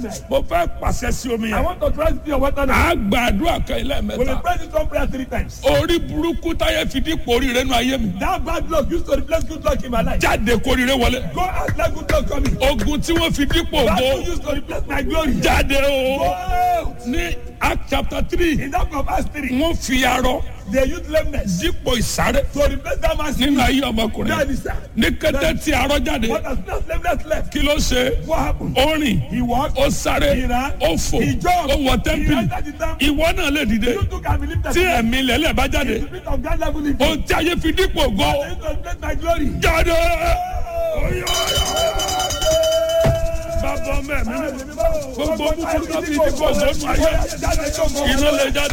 lameness. mo fẹ́ pàṣẹ sí omi I yẹn want to try to be your water now. a gba àdúrà kan ilé We will mẹ́ta pray this one prayer three times. orí burúkú táyé fi dípò oríire nù ayé mi That bad luck used to replace good luck in my life. jáde kóríire wọlé Go out let good luck come in. ogun tí wọ́n fi dípò That ògo one used to replace my glory. jáde o Go out. ní act chapter three In that of us three, wọ́n fi arọ they used lameness dípò ìsáré to replace that man's nínú speed. ayé That ọmọkùnrin is that. ní kété tí arọ jáde What has not lameness left? kí ló ṣe What happened? ó rìn He walked. ó sáré He ran. ó fò He jumped. ó wọ He tẹ́ḿpìlì entered the temple. ìwọ náà lè dìde You too can believe that. tí ẹ̀mí lẹ́lẹ̀ bá jáde The spirit of God level in you. ohun tí ayé fi dípò ògo They used to replace my glory. jáde. bàbá mẹ́mi gbogbo búburú tó fi dípò ògo nù ayé iná lè jáde.